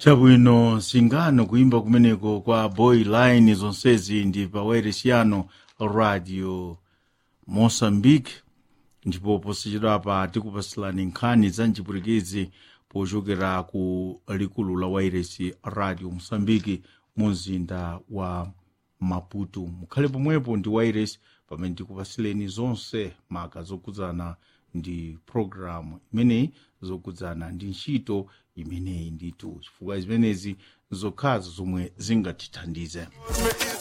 chabwino singano kuimba kumeneko kwa boy line zonsezi ndi pa wairesiano radio moçambique ndipo posachedwapa tikupasilani nkhani za mchipwitikizi pochokera ku likulu la wairesi radio moçambique mu mzinda wa maputo mukhale pomwepo ndi wairesi pamene tikupasileni zonse maka zokudzana ndi programu imeneyi zokudzana ndi ntchito imeneyi ndithu chifukwa zimenezi zokhazo zomwe zingatithandize